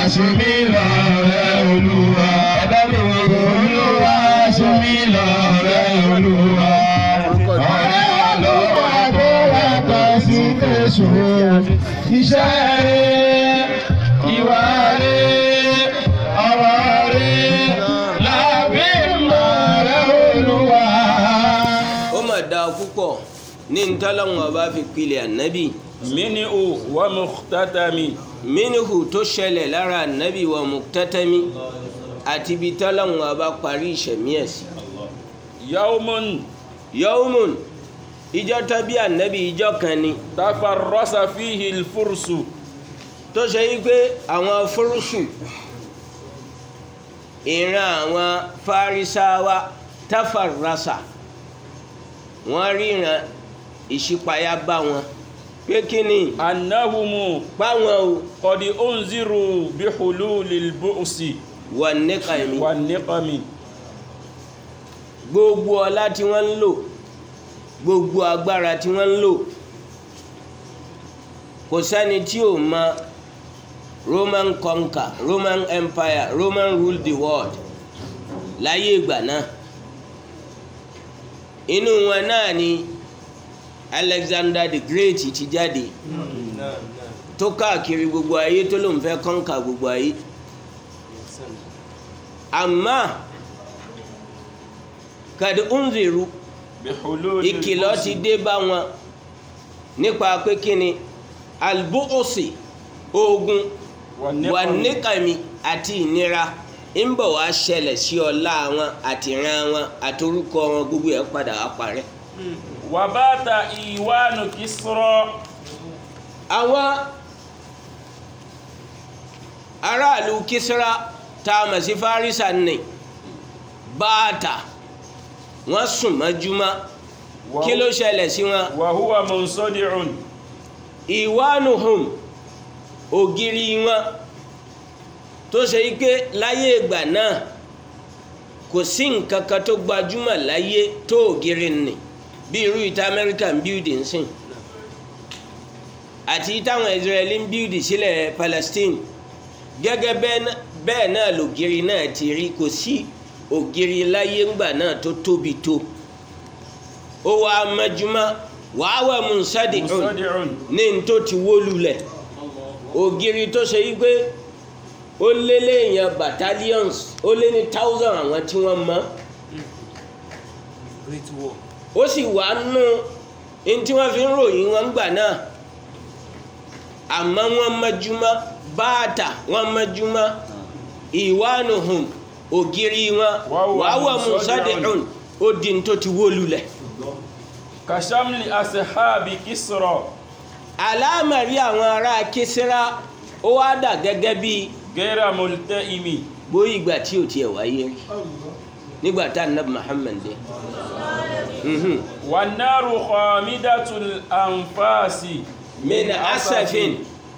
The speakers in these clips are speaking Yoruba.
ṣe mí lọ́rẹ́ olúwa. Ẹ̀bá mi wò olúwa ṣe mí lọ́rẹ́ olúwa. Ọ̀rẹ́ olúwa tó yàtọ̀ sí Jésù. Iṣẹ́ rẹ̀, ìwà rẹ̀, ọ̀rọ̀ rẹ̀, làbí mọ̀rẹ́ olúwa. ó mà dáa púpọ̀ ní ntọ́lọ́wọ́n ọba fi pilẹ̀ ànábì minhu wa mukhtatami mínú tó ṣẹlẹ̀ lára ànábì wa muktatami àti ibi tọ́lọ́wọ́n ọba parí ìṣẹ̀mí ẹ̀ sí. yawmun yawmun ìjọ tó bí ànábì ìjọ kan ni tafarrasa fihi alfursu tó ṣe yí pé àwọn fúrúsù ìran àwọn farisawa tafarrasa wọ́n ríran ìṣípayá bá wọn pé kí ni annahumu báwọn o qad unziru bihululil bu'si wà níkà mi wan niqami gbogbo ọlá tí wọ́n ń lò gbogbo agbára tí wọ́n ń lò kò sẹ́ni tí ò mọ roman conquer roman empire roman rule the world láyé ìgbà náà inú wọn náà ni alexander the great ti jáde tó káàkiri gbogbo ayé tó lóun fẹ́ conquer gbogbo ayé àmọ́ kàdé unziru bihululil ìkìlọ̀ ti dé bá wọn nípa pé kí ni albuosi ogun wan wà niqami níkàmí àti ìnira ń bọ̀ wá ṣẹlẹ̀ sí ọlá wọn àti ìran wọn àti orúkọ wọn gbogbo ẹ̀ padà wá parẹ́. wa bata iwanu kisra àwọn aráàlú kisra tá a mọ̀ sí farisa ní báàtà wọ́n sùn mọ́júmọ́ wa- kí ló ṣẹlẹ̀ sí wọn. wa huwa munsadi'un ìwánuhùn ògiri wọn tó ṣe yí pé láyé ìgbà náà kò sí nǹkan kan tó gbajúmọ̀ láyé tó ògiri nì bí irú ìta american building sìn àti táwọn israeli ń build sílẹ̀ palestine gẹ́gẹ́ bẹ́ẹ̀ ná- bẹ́ẹ̀ náà lògiri náà ti rí kò sí ògiri láyé ńgbà náà tó tóbi tó ó wá mẹ́júmọ́ wàá wà mùsàdìhùn munsadi'un ní n tó ti wó lulẹ̀ ògiri tó ṣe yí pé ó lé léèyàn battalions ó lé ní thousand àwọn tí wọ́n mọ̀ ó sì wà nù ní tí wọ́n fi ń ròyìn wọn gbà náà àmọ́ wọ́n mọ́júmọ́ báàtà wọ́n mọ́júmọ́ ìwánuhùn ògiri wọn wàá wà mùsàdìhùn ó di n tó ti wó lulẹ̀. kashamli ashabi kisra àlámọ̀rí àwọn ará kísírà ó wá dà gẹ́gẹ́ bí gẹ́rà multaimi bóyí ìgbà tí ò tiẹ̀ wáyé rí nígbà tá ànábì Muhammad dé Mhm. wannaru khamidatul anfasi min asafin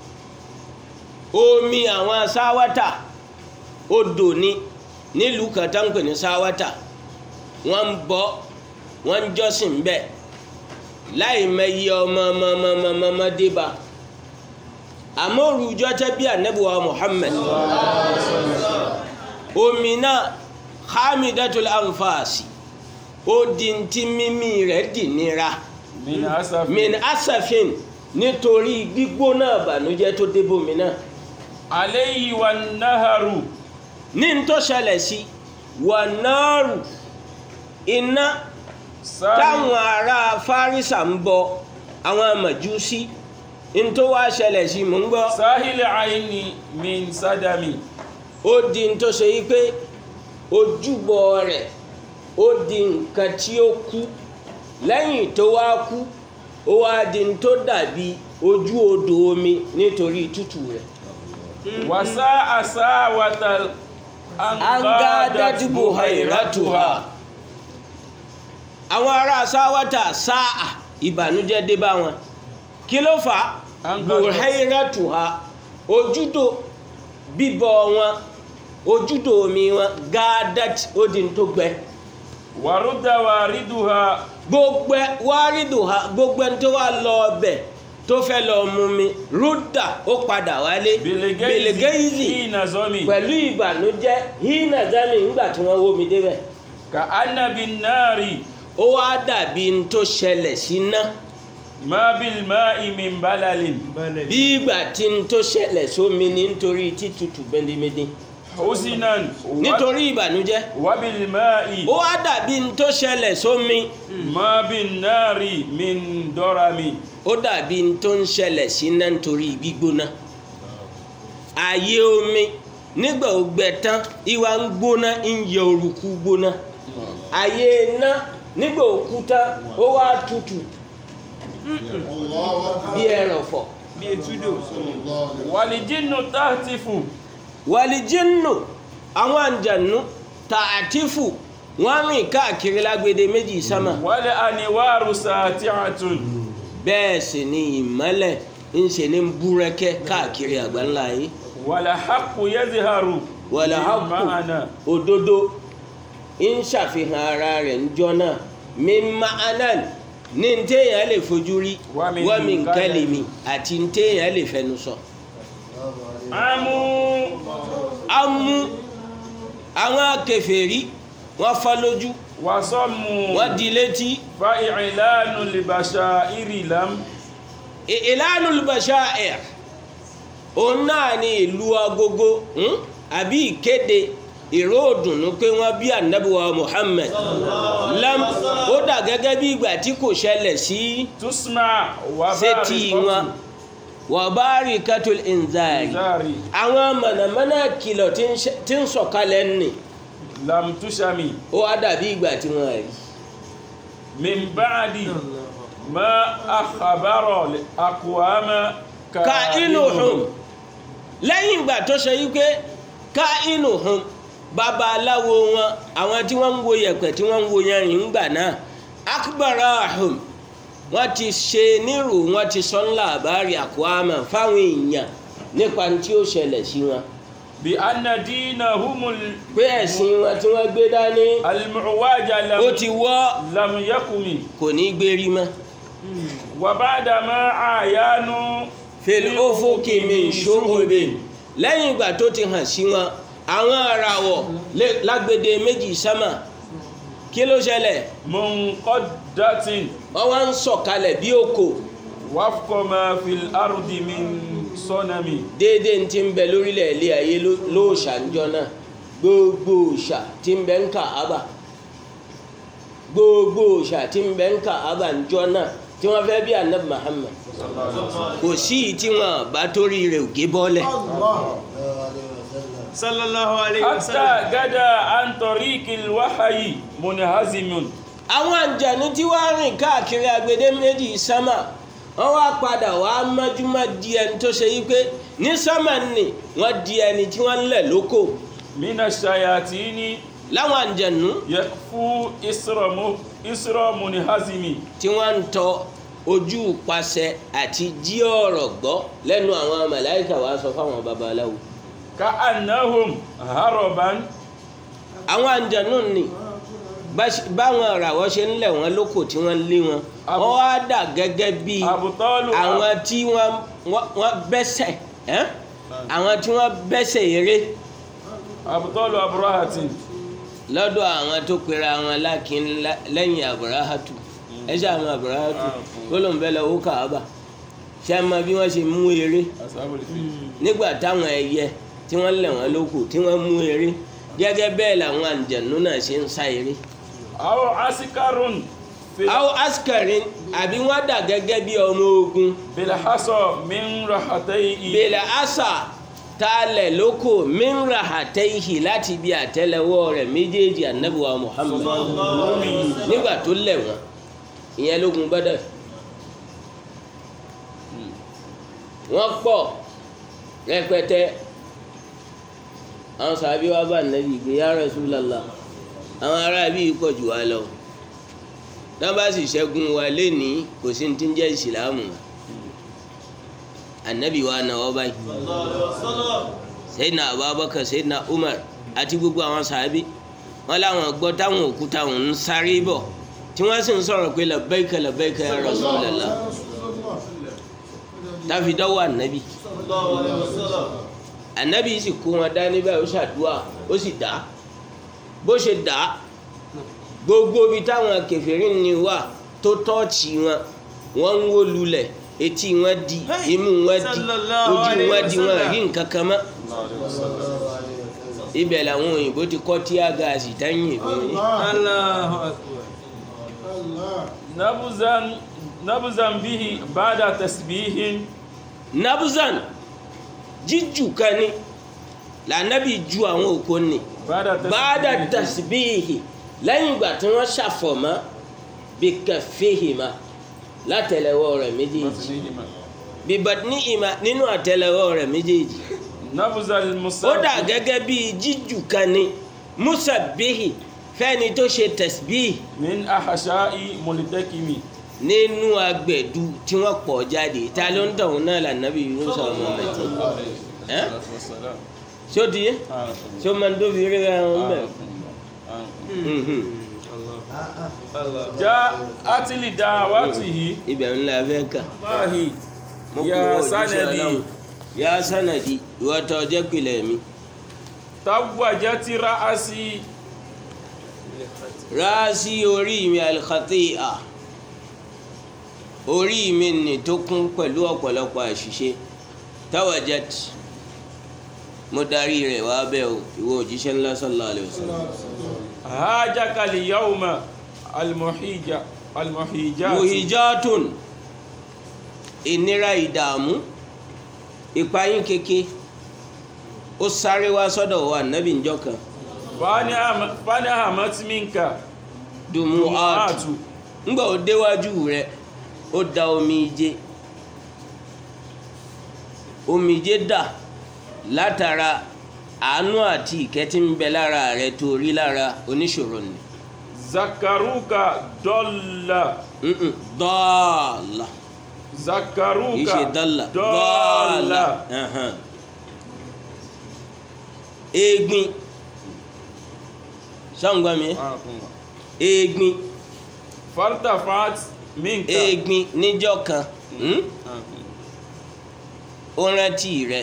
omi àwọn sáwátà odò ní nílùú kan tá ń pè ní sáwátà wọ́n ń bọ wọ́n ń jọ́sìn bẹ́ẹ̀ láì mẹyẹ ọmọ ọmọ ọmọ ọmọ ọmọ ọmọ débà àmọ́ òrùjọ́ tẹ́ bí ànábì wa Muhammad omi náà hamidatul anfasi ó di ntí mímí rẹ̀ dì nira min asafi min asafin nítorí gbígbóná ìbànújẹ́ tó débòmí náà alayhi wannaharu ní n tó ṣẹlẹ̀ sí wà náàrù iná táwọn ará fárísà ń bọ àwọn màjúsí n tó wá ṣẹlẹ̀ sí mò ń gbọ́ sahil aini min sadami ó di n tó ṣe yí pé ojúbọ rẹ̀ ó di nǹkan tí ó kú lẹ́yìn tó wá kú ó wá di n tó dàbí ojú odò omi nítorí tútù rẹ̀. wasa asawatal angadati buhairatuha àwọn ará sáwátà sáà ìbànújẹ́ dé bá wọn kí ló fà á Angadat. buhairatuha ojúdò bíbọ wọn ojúdò omi wọn gadat ó di n tó gbẹ warudda wariduha gbogbo ẹ- wárídùhà gbogbo ẹni tó wà lọ ọbẹ̀ tó fẹ́ lọ mú mi rúdà ó padà wálé biligeizi hina zomi pẹ̀lú ìbànújẹ́ hínà zami ńgbà tí wọ́n wó mi débẹ̀ ka anna bin nari ó wá dàbí n tó ṣẹlẹ̀ sí ná ma bil ma'i min balalin bí ìgbà tí n tó ṣẹlẹ̀ sómi ní nítorí títutù bẹ́ndémẹ́dé husinan wa- nítorí ìbànújẹ́ wa bil ma'i ó wá dàbí n tó ṣẹlẹ̀ sómi ma bin nari min dorami ó dàbí n tó ń ṣẹlẹ̀ sí ná nítorí gbígbóná ààyè omi nígbà ó gbẹ tán ìwà ń gbóná ń yọ òrùkú gbóná ààyè iná nígbà ó kú tán ó wá tutù bí ẹrọ̀fọ̀ bí etudo walijinnu tahtifu wàlìjínù àwọn àǹjànú tààtífù wọ́n rìn káàkiri lágbede méjì sámà wal aniwaru sati'atun bẹ́ẹ̀ sì ni ìmọ́lẹ̀ ń ṣe ní búrẹ́kẹ́ káàkiri àgbáńlá yìí wal haqqu yazharu wàlà bil hákù ma'ana òdodo ń ṣàfihàn ara rẹ̀ níjọ́ náà mímá anan ní téèyàn lè fojú rí Wa min wọ́n mi ń kalami. kẹ́lẹ̀ mi àti téèyàn lè fẹnu sọ. amu amú àwọn kèfèrí wọ́n fọ́ lójú wa sammu wọ́n di létí fa i'lanu libashairi lam I- ìlànà olùbàṣà òun náà ni ìlú agogo hmm? àbí ìkéde ìró òdùnnú pé wọ́n bí ànábìwá Muhammad lam ó dà gẹ́gẹ́ bí ìgbà tí kò ṣẹlẹ̀ sí tusma wa sétí wọn wàbáàrí katul inzari zari àwọn mọ̀nàmọ́ná kìlọ̀ tí ń ṣe- tí ń sọ̀kalẹ̀ nì lam tushami ó wá dàbí ìgbà tí wọ́n rí min ba'di ma akhbara li aqwama ka inú hùn lẹ́yìn ìgbà tó ṣe wípé ká inú hùn babaláwo wọn àwọn tí wọ́n ń wo yẹ̀pẹ̀ tí wọ́n ń wo yanrìn ńgbà náà akbara hùn wọ́n ti ṣe nírò wọ́n ti sọ ńlá àbárí àkóhámà fáwọn èèyàn nípa tí ó ṣẹlẹ̀ sí wọn bi anna dinahumul pé ẹ̀sìn wọn tí wọ́n gbé dání al-mu'waja lam ó ti wọ́ lam yakumi kò ní gbérí mọ́ wa ba'da ma ayanu fèlè ó fòkè mi ṣòwòbè lẹ́yìn ìgbà tó ti hàn sí wọn àwọn àràwọ̀ lé- lágbede méjì sámà kí ló ṣẹlẹ̀ munqaddatin wọ́n wá ń sọ̀kalẹ̀ bí òkò wafqa ma fil ardi min sonami déédéé tí ń bẹ lórílẹ̀ ilé ayé ló- lóòṣà níjọ́ náà gbogbo òòṣà tí ń bẹ ń Káàbà gbogbo òòṣà tí ń bẹ ń Káàbà níjọ́ náà tí wọ́n fẹ́ bí anabi Muhammad kò sí i tí wọ́n bá torí rẹ̀ ògé bọ́lẹ̀ sallallahu alayhi wa hatta sallam gada an tariqil wahyi munhazimun àwọn àǹjàní tí wàá rìn káàkiri agbede méjì sámà wọ́n wá padà wá mọ́júmọ́ di ẹni tó ṣe yí pé ní sámà nì wọ́n di ẹni tí wọ́n ń lẹ̀ lóko mina shayatini láwọn àǹjànú yakfu isramu isra munhazimi tí wọ́n ń tọ ojú pasẹ̀ àti jí ọ̀rọ̀ gbọ́ lẹ́nu àwọn màláìkà wá sọ fáwọn babaláwo ka annahum haraban àwọn àǹjànú nì bá- báwọn ìràwọ̀ ṣe ń lẹ̀ wọ́n lóko tí wọ́n lé wọn Abu- wọ́n wá dà gẹ́gẹ́ bíi abutalu àwọn tí wọ́n wọ́n- wọ́n bẹ́sẹ̀ ẹ́ àwọn tí wọ́n bẹ́sẹ̀ eré abutalu abrahatin lọ́dọ̀ àwọn tó pera wọn lákin lá- lẹ́yìn aburahatu ẹ ṣe àwọn aburahatu gbólóńbẹ́ lọ wó kàába ṣé ẹ mọ bí wọ́n ṣe mú eré ashabul fil nígbà táwọn ẹyẹ tí wọ́n lẹ̀ wọ́n lóko tí wọ́n mú eré gẹ́gẹ́ bẹ́ẹ̀ làwọn àǹjẹ̀nú náà ṣe ń sá eré. aw asikarun fil àwọn askarin àbí wọ́n dà gẹ́gẹ́ bí ọmọ ogun bil hasa min rahatayhi bèlè àṣà tá a lẹ̀ lóko mìíràn àtẹ̀yìí láti bí àtẹ́lẹwọ́ rẹ̀ méjèèjì ànábìwá Muhammad nígbà tó lẹ̀ wọ́n ìyẹn lógun Badr wọ́n pọ̀ rẹpẹtẹ àwọn sàbí wa bá nàbí ìgbé ya Rasulullah àwọn ará bí pọ̀ jù wá lọ tá bá sì ṣẹ́gun wa lénìí kò sí ní tí ń jẹ́ ìsìlámù ànábì wa náwó báyìí Sayyidina Abubakar Sayyidina Umar àti gbogbo àwọn sàbí wọn làwọn gbọ́ táwọn òkúta wọn ń sáré bọ̀ tí wọ́n sì ń sọ̀rọ̀ pé labbaika labbaika ya Rasulullah táfi dọ́wọ́ ànábì ànábì sì kó wọn dání báyìí ó ṣàdúrà ó sì dá bó ṣe dá gbogbo ibi táwọn kèfèrí ni wà tó tọ́ọ̀chì wọn wọ́n ń wó lulẹ̀ etí wọn di imú wọn di Sallallahu ojú alaihi wọn di wọn wasallam. rí nǹkan kan mọ́ ibẹ̀ làwọn òyìnbó ti kọ́ tíá gaàsì táyìn ìfún yín. Allahu akbar. nabuzan nabuzan bihi bada tasbihin nabuzan jíjù kan ní lànàbì ju àwọn òkò ní bada báàdà tasbihi lẹ́yìn ìgbà tí wọ́n ṣàfọ̀mọ́ bí kẹfìhìmá látẹlẹwọ́ rẹ̀ méjèèjì tasbihima bíbọ̀dní ìmá nínú àtẹlẹwọ́ rẹ̀ méjèèjì nabuzan ó musabbi dà gẹ́gẹ́ bí jíjù kan ní musabihi fẹ́ni tó ṣe tasbihi min ahasha'i multakimi nínú agbẹ̀dù tí wọ́n pọ̀ jáde ta ló ń tọ̀hún náà lànàbì Yunus ọmọ mẹ́tì ẹ́ ṣó di yé ṣó máa ń dóbi rí ra wọn bẹ́ẹ̀. Mhm. ja atili da'watihi ibẹ̀ ńlá fẹ́ kà. Allahi Mo kúrò ya òjíṣẹ́ sanadi Ọlọ́run. ya sanadi ìwọ tó jẹ́ pilẹ̀ mi. tabwajati ra'asi ráàsì orí mi alkhati'a orí mi nì tó kún pẹ̀lú ọ̀pọ̀lọpọ̀ àṣìṣe tawajat mo darí rẹ̀ wá bẹ́ẹ̀ o ìwọ òjíṣẹ́ ńlá sallallahu alaihi wasallam. hajaka liyawma almuhija almuhijat muhijatun ìnira ìdààmú ìpayín keke ó sáré wá sọ́dọ̀ wa nàbì njọ́ kan fani ahamat minka dùnmù áàtù atu ńgbà ó déwájú rẹ̀ ó da omijé omijé dà látara àánú àti ìkẹ́ tí ń bẹ lára rẹ̀ tó rí lára oníṣòro ni zakaruka dọ́là Mm-mm, dọ́ọ̀là kì í zakaruka ṣe dọ́là dọ́là Ẹhàn. egbin sọ́ngbọ́n mi egbin fartafat minka egbin níjọ́ kan hmm? ó rántí rẹ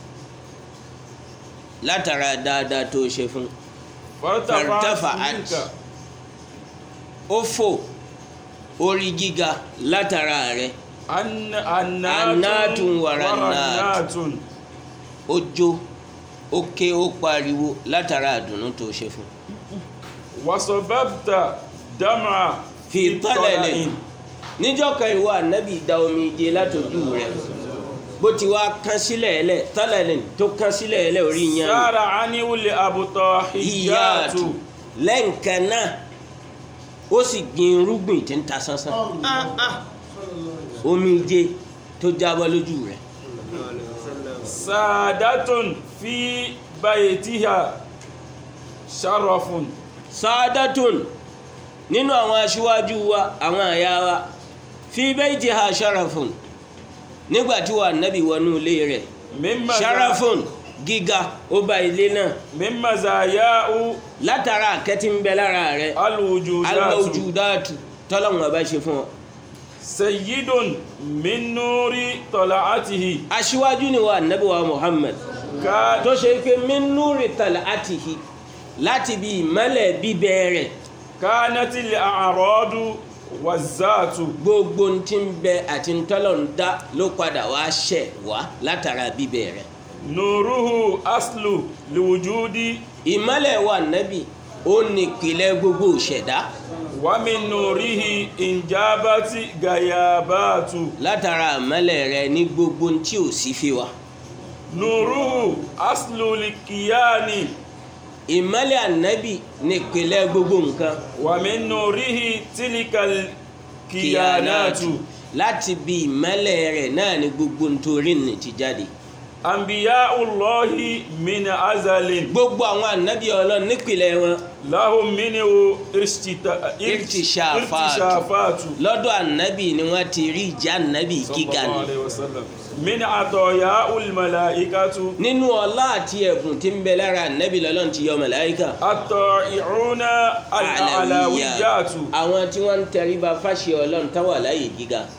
látara dáadáa tó ṣe fún fartafat fartafa'at. minka ó fò orí gíga látara rẹ An- Annatun annatun warannat. warannatun ó jó ó ké ó pariwo látara àdùnnú tó ṣe fún wasobabta dama fi tọ́lẹ̀lẹ̀ níjọ́ kan ìwọ ànábì da omi jẹ látọjú rẹ bó ti wá kán sílẹ̀ ẹlẹ̀ tọ́lẹ̀lẹ̀ tó kán sílẹ̀ ẹlẹ̀ orí yẹn sára aniwuli abutọ ìyáàtú hijatu lẹ́ǹkan náà ó sì gbin irúgbìn tí ń ta sánsán omi jẹ tó jábọ́ lójú rẹ sadatun fi baytiha sharafun saadatun nínú àwọn aṣíwájú wa àwọn àyà wa fi baytiha sharafun nígbà tí wà nábì wọnú ilé rẹ̀ mimma sharafun gíga ó bá ilé náà mimma zayau látara àkẹ́tí ń bẹ lára rẹ̀ alwujudatu almawjudatu tọ́lọ́hún ọba ṣe fún ọ. sayyidun min nuri tala'atihi aṣíwájú ni wà nábì wa Muhammad ka tó ṣe pé min nuri tal'atihi láti bí ìmọ́lẹ̀ bíbẹ̀ rẹ̀ kanati al-a'radu wazatu gbogbo ń ti ń bẹ àti ń tọ́lọ̀ ń dá ló padà wá ṣẹ̀ wá látara bíbẹ̀ rẹ̀. nuruhu aslu liwujudi ìmọ́lẹ̀ wa nábì ó ní ìpìlẹ̀ gbogbo ìṣẹ̀dá wa min nurihi injabati gayabatu látara ìmọ́lẹ̀ rẹ̀ ní gbogbo tí ò sí fi wa. nuruhu aslu likiyani ìmọ́lẹ̀ ànábì ní ìpìlẹ̀ gbogbo nǹkan wa min nurihi tilikal kiyanatu láti bí ìmọ́lẹ̀ rẹ̀ náà ní gbogbo nítorí ní ti jáde. anbiyaullahi min azalin gbogbo àwọn ànábì ọlọ́run nípìlẹ̀ wọn lahum minhu irtita- Irtishafatu. irtishafatu lọ́dọ̀ ànábì ni wọ́n ti rí ìjà ànábì gíga sallallahu ni. alaihi wasallam min atoyaul malaikatu nínú ọlá àti ẹ̀bùn tí ń bẹ lára ànábì lọ́lọ́run ti yọ màláíkà. at-ta'i'una al-alawiyatu àwọn tí wọ́n ń tẹríba fáṣẹ ọlọ́run táwà láyè gíga.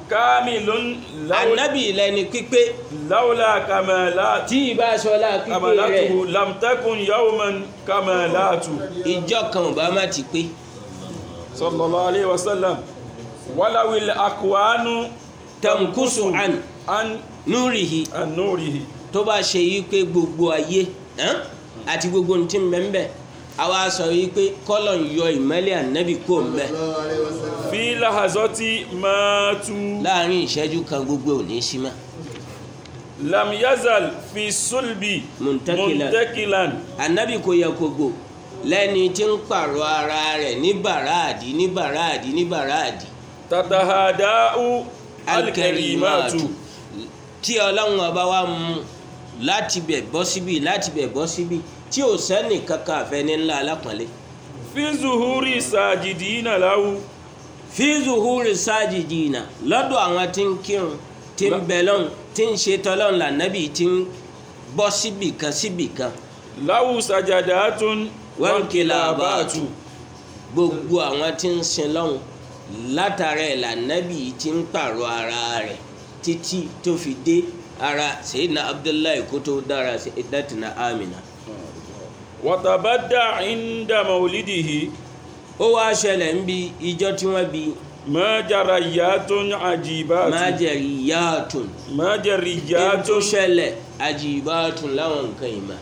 kamilun law- anabi lẹni pípé lawla kamalat tí ìbá sọlá pípé rẹ̀ kamalatuhu lam takun yawman kamalatu ìjọ kan ò bá má ti pé sallallahu alaihi wasallam walawil akwanu tamkusu an an núrìhì an nurihi tó bá ṣe yí pé gbogbo ayé hàn, àti gbogbo ohun tí ń bẹ ń bẹ àwa sọ yí pé kọ́lọ̀ ń yọ ìmọ́lẹ̀ ànábì kò ń bẹ fi lahazati matu láàrin ìṣẹ́jú kan gbogbo ò ní sí mọ́ lam yazal fi sulbi Muntakilan. muntakilan ànábì kò yẹ kó gbò lẹ́ni tí ń pààrọ̀ ara rẹ̀ ní bàràdì ní bàràdì ní bàràdì tatahadau alkarimatu alkarimatu tí ọlọ́run ọba wa mú láti bẹ̀ bọ́ síbi láti bẹ̀ bọ́ síbi tí ò sẹ́nì kankan àfẹ́ni ńlá alápọ̀nlé fi zuhuri sajidina lahu fi zuhuri sajidina lọ́dọ̀ àwọn tí ń kírun tí ń bẹ lọ́hùn tí ń ṣe tọ́lọ́hùn lànàbì tí ń bọ́ síbì kan síbì kan lahu sajadatun wankilabatu gbogbo àwọn tí ń sin lọ́hùn látara ẹ̀ lànàbì tí ń pààrọ̀ ara rẹ̀ títí tó fi dé ara Sayyidina Abdullahi kó tó dára Sayyidatina Amina. watabadda inda maulidihi ó wá ṣẹlẹ̀ ń bi ìjọ tí wọ́n bi ma jarayatun ajibatu májẹ̀ríyàtùn ma èyí tó jariyatun ṣẹlẹ̀ àjìbàtùn láwọn nǹkan ìmọ̀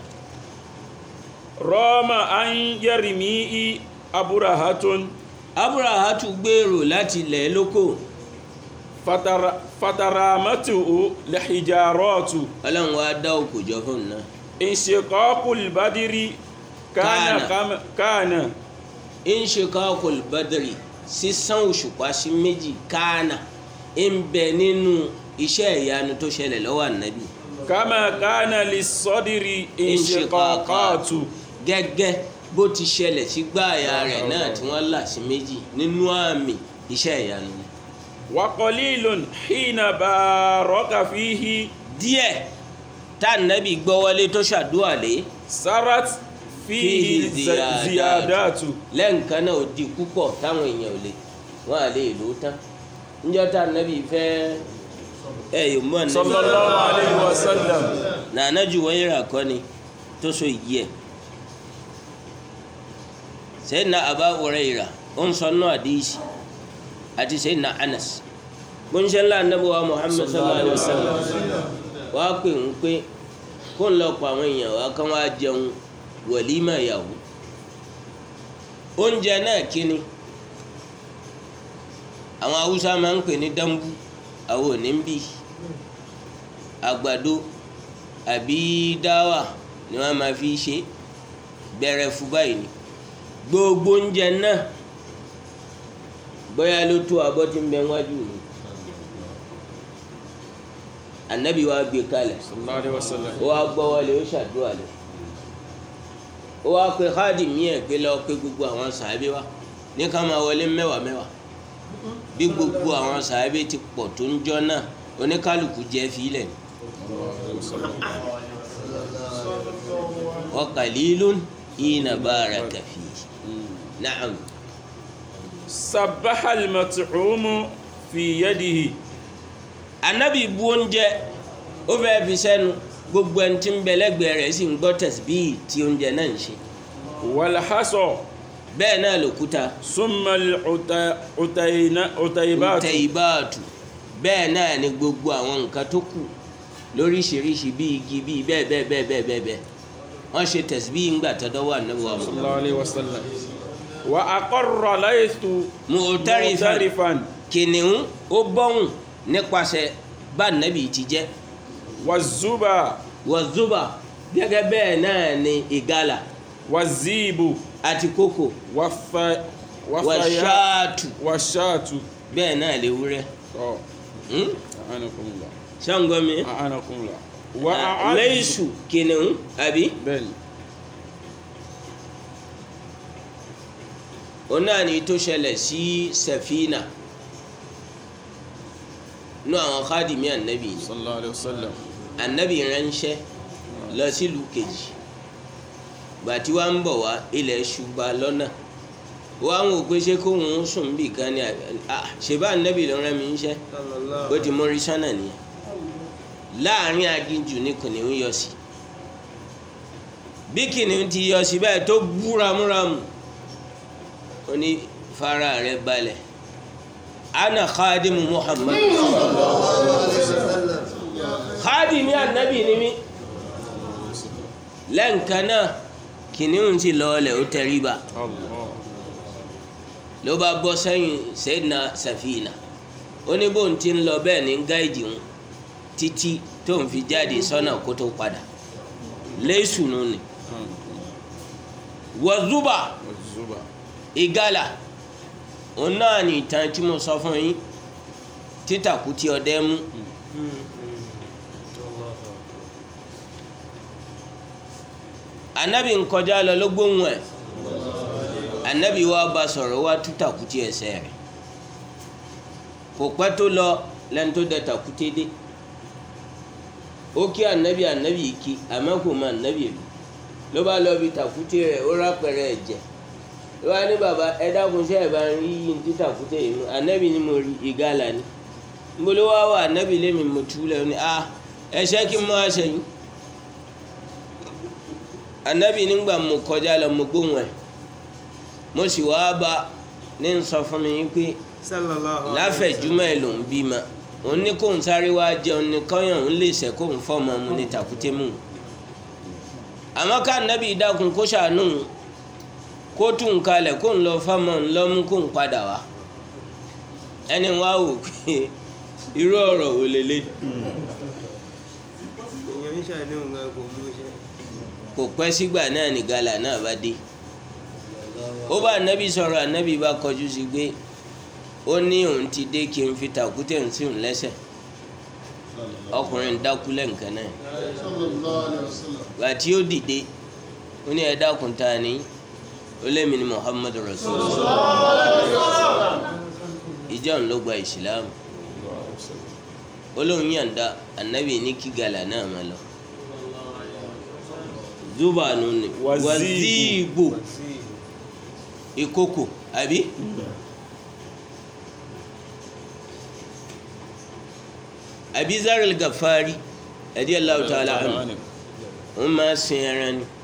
rọ́mà an yarimi'i aburahatun aburahatu gbèrò láti ilẹ̀ lóko fatara- fataramatu lihijaratu ọlọ́run wá dá òkò jọ fún un náà inshiqaqul badiri kana Kana. kama- kana inshikakul badri sísan òṣùpá sí méjì kánà ń bẹ nínú iṣẹ́ ìyanu tó ṣẹlẹ̀ lọ́wọ́ ànábì kama kana lissadiri inshiqaqatu gẹ́gẹ́ bó ti ṣẹlẹ̀ sí gbáàyà rẹ̀ náà tí wọ́n là sí méjì nínú àmì iṣẹ́ ìyanu ni. wa qalilun hina baraka fihi díẹ̀ tá ànábì gbọ́wọ́lé tó ṣàdúrà lé sarat fihi Fihi zi- ziyadatu lẹ́ǹkan náà ó di púpọ̀ táwọn èèyàn ò lè wọ́n à lè lò ó tán níjọ́ tá ànábì fẹ́ ẹ yóò mọ̀ ànábì sallallahu alayhi wa sallam nàánà ju wọ́n yẹra kọ́ ni tó so yìí ẹ̀ Sayyidina Aba Hurairah ó ń sọ náà àdéhìsì àti Sayyidina Anas gbóńṣẹ́ ńlá ànábì wa Muhammad sallallahu alayhi wa sallam wàá pè ń pé kó ń lọ pa àwọn èèyàn wá kán wá jẹun wàlímà ìyàwó oúnjẹ náà kíni àwọn haúsá máa ń pè ní dambu àwọn ò ní ń bì àgbàdo àbí dáwà ni wọ́n máa fi ṣe bẹ̀rẹ̀ fún báyìí ni gbogbo oúnjẹ náà bóyá ló tó abọ́ tí ń bẹ wájú mi anabi wa gbé kalẹ̀ sallallahu alayhi wa sallam ó wá gbọ́wọ́lé ó ṣàdúrà lẹ̀ ó wá pe káàdì míì pé lọ pé gbogbo àwọn sàábé wa ní ká máa wọlé mẹ́wàá mẹ́wàá bí gbogbo àwọn sàábé ti pọ̀ tó ń jọ náà oníkálukú jẹ́ fílẹ̀ ni. wa qalilun hina baraka fihi na'am sabaha al-mat'umu fi yadihi anabi bu oúnjẹ ó fẹ́ fi sẹ́nu gbogbo ẹni tí ń bẹ lẹ́gbẹ̀ẹ́ rẹ̀ sì ń gbọ́ tẹ̀síbíì tí oúnjẹ náà ń ṣe walhaso bẹ́ẹ̀ náà lòkúta summa al-utaybatu tẹ ìbáàtù bẹ́ẹ̀ náà ni gbogbo àwọn nǹkan tó kù lóríṣiríṣi bí igi bí bẹ́ẹ̀ bẹ́ẹ̀ bẹ́ẹ̀ bẹ́ẹ̀ bẹ́ẹ̀ bẹ́ẹ̀ wọ́n ṣe tẹ̀síbíì ńgbà tọ́dọ́ wà níbi wa mọ̀ sallallahu alayhi wa sallam wa aqarra laythu mu'tarifan mu'tarifan kìnìún ó bọ́hùn nípasẹ̀ bá nàbì ti jẹ́ wa zuba wàzúbà gẹ́gẹ́ bẹ́ẹ̀ náà ni ìgalà wa zibu àti kókò wa fa wa faya wàṣáàtù wa shatu bẹ́ẹ̀ náà lè wúrẹ́ oh Hmm? a'anakumullah ṣàǹgọ́mi a'anakumullah wa a'azzu lẹ́yìnsù kìnìún àbí bẹ́ẹ̀ni òun náà ni tó ṣẹlẹ̀ sí sẹ̀fínà nú àwọn kádìmí ànábì ni sallallahu alayhi wa sallam ànábì ránṣẹ́ lọ sílùú kejì gbàtí wàá ń bọ̀ wá ilẹ̀ ṣùgbà lọ́nà wọ́n á wò pé ṣé kóun ń sùn bì kan ni ah, ṣèbá ànábì ló rán mi níṣẹ́ ó ti mórí sọ́nà nìyẹn láàrin aginjù ni kìnìún yọ sí bí kìnìún ti yọ sí báyìí tó bú ramúramù ó ní fara rẹ balẹ̀ ana khadimu muhammad khadimi anabi ni mi lẹ́ǹkan náà kìnìún ti lọ́ọ̀lẹ̀ ó tẹríba ló bá bọ́ sẹ́yìn sẹ́yìnà sàfihàn ó ní bóun ti ń lọ bẹ́ẹ̀ ní gáìdì ń títí tó ń fi jáde sọ́nà kó tó padà lẹ́sùnù ni wọ́zúbà ìgalà òun náà ní ìtàn tí mo sọ fún yín títàkù tí ọdẹ mú anabi nkọjá lọ ló gbóhùn ẹ̀ anabi wa bá sọ̀rọ̀ wá tú tàkùtì ẹsẹ̀ rẹ̀ kò pẹ́ tó lọ lẹ́nu tó dẹ tàkùtì dé ó kí anabi anabi kí àmọ́ kò mọ anabi lò ló bá lọ bí tàkùtì rẹ̀ ó rápẹ̀rẹ̀ ẹ̀jẹ̀ ló bá ní bàbá ẹ dákun ṣe ẹ̀ bá ń rí yìí ní tàkùtì yìí mú anabi ni mo rí ìgalà ni mo ló wá wà anabi lémi mo tú lẹ́nu ni ah ẹ̀ṣẹ́ kí n mọ́ àṣẹyìn anabi nígbà mo kọjá lọ mo gbóhùn ẹ̀ mo sì wá bá ní n sọ fún mi pé láfẹ̀júmọ́ ẹ̀ ló ń bímọ òun ní kóun sáré wá jẹun ní kọ́yàn òun lè sẹ́ kóun fọ́ọ̀mù ọmọ ní tàkúté mú un àmọ́ ká nábì dákun kó ṣàánú òun kó tún un kalẹ̀ kóun lọ fọ́ọ̀mù òun lọ́mú kóun padà wá ẹni wá wò pé irú ọ̀rọ̀ wò lélẹ̀ kò pẹ́ sígbà náà ní gàlà náà bá dé ó bá anabi sọ̀rọ̀ anabi bá kọjú sí pé ó ní òun ti dé kí n fi tàkútẹ̀ ń sìn lẹ́sẹ̀ ọkùnrin dákú lẹ́ǹkan náà gbà tí ó dìde ó ní ẹ dákun ta ni ó lémi ni muhammadu rasulullah ìjọ ń ló gba ìsìlámù ó lóun yànda anabi ní kí gàlà náà máa lọ zubanu ni waziibu ìkókò àbí. Abizar al-Ghaffari radiyallahu ta'ala anhu wọ́n máa sin ẹran ni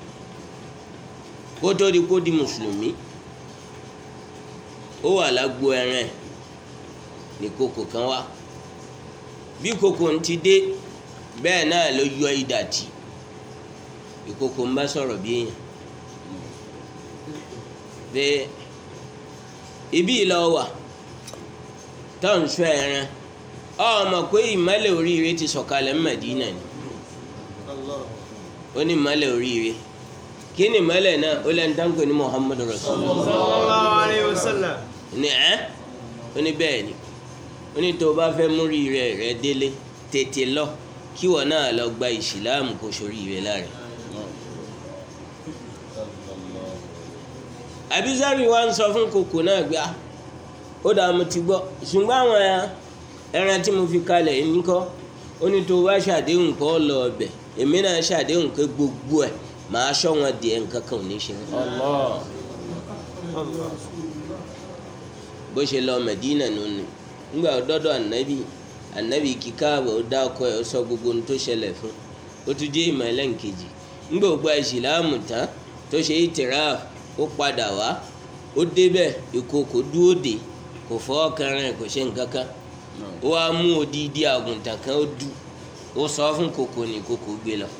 kó tó di kó di mùsùlùmí ó wà lágbo ẹran ní kòkò kan wá bí kòkò ń ti dé bẹ́ẹ̀ náà ló yọ ìdàtì ìkòkò ń bá sọ̀rọ̀ bí èèyàn bẹ́ẹ̀ ibi ìlọ wà tó ń sọ ẹran ọmọ pé ìmọ̀lẹ̀ oríire ti sọ̀kalẹ̀ Mẹ́dínà ni ó ní ìmọ̀lẹ̀ oríire kí ni ìmọ̀lẹ̀ náà ó lẹ́nu táǹkì ní Muhammadu Rasulullah sallallahu alayhi wa sallam. ní ẹ́ ó ní bẹ́ẹ̀ ni ó ní tó o bá fẹ́ mú rire rẹ délé tètè lọ kí wọn náà lọ gba ìsìláàmù kó soríire lára Abizari wa ń sọ fún kòkò náà gbé ah ó dàá mo ti gbọ́ ṣùgbọ́n àwọn ẹran tí mo fi kalẹ̀ yìí níkọ́ ó ní tó bá ṣàdéhùn kọ́ lọ ọbẹ̀ èmi náà ṣàdéhùn pé gbogbo ẹ̀ màá ṣọ́ wọn di ẹ̀ nǹkan kan ò ní ṣe wọn. bó ṣe lọ Mẹdínà nùnú nígbà dọ́dọ̀ ànábì ànábì kíkà àbọ̀ ó dákọ̀ ẹ̀ ó sọ gbogbo ohun tó ṣẹlẹ̀ fún ó tún jẹ́ ìmọ̀ ẹlẹ́nkejì nígbà ó gba ìsìláàmù tán tó ṣe ìtìráàf ó padà wá ó débẹ̀ ìkòkò dúró dé kò fọ́ kẹrin kò ṣe nǹkan kan ó wá mú odidi àgùntàn kan ó du ó sọ fún kòkò ní kòkò gbé lọ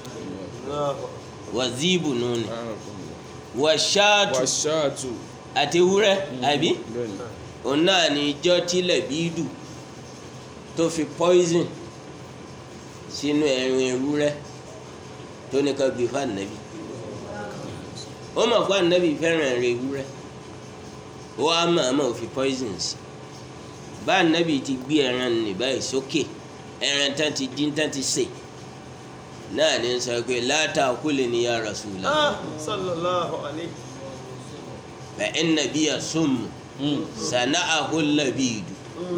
wàzíìbù nùní wàṣáàtù wàṣáàtù àti ewúrẹ́ àbí bẹ́ẹ̀ni òun náà ní ijọ́ tílẹ̀ bí dù tó fi poison sínú ẹ̀rin ewúrẹ́ tó ní ká gbé fún ànábì ó mọ̀ pé ànábì fẹ́ràn ẹ̀rin ewúrẹ́ ó wá mọ̀ọ́mọ̀ fi poison sí bá ànábì ti gbé ẹran nì báyìí sókè ẹran tán ti dín tán ti sè náà ní sọ pé látàkùlẹ̀ ni ya Rasulullah Ah, sallallahu alayhi. fa inna biya summu sana'ahu labidu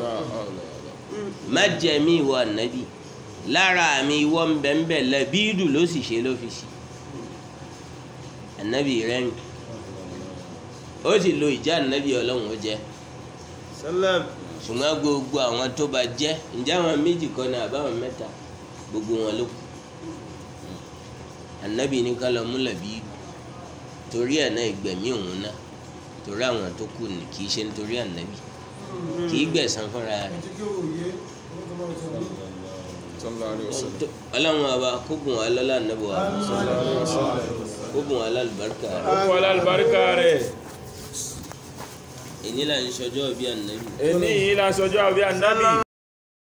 májẹ̀mí ìwọ ànábì lára mi ìwọ ńbẹ̀ńbẹ̀ labidu ló sì ṣe ló fi sí ànábì rẹ́yìn ó sì lo ìjà ànábì ọlọ́run ó jẹ́ sallam ṣùgbọ́n gbogbo àwọn tó bá jẹ́ ǹjẹ́ àwọn méjì kan náà àbáwọn mẹ́ta gbogbo wọn ló kù ànábì ní ká lọ mú Làbíbù torí ẹ̀ náà ìgbẹ̀mí òun náà torí àwọn tó kù ní kì í ṣe nítorí ànábì kì í gbẹ̀san fúnra rẹ̀ sallallahu alaihi wasallam tó- ọlọ́run ọba kó bùn wá lọ́lá ànábì wa kó bùn wá lálùbáríkà rẹ̀ ó kọ́ alálùbáríkà rẹ̀ èyí là ń ṣọjọ́ bí ànábì èní yìí la sọjọ́ àbí ànábì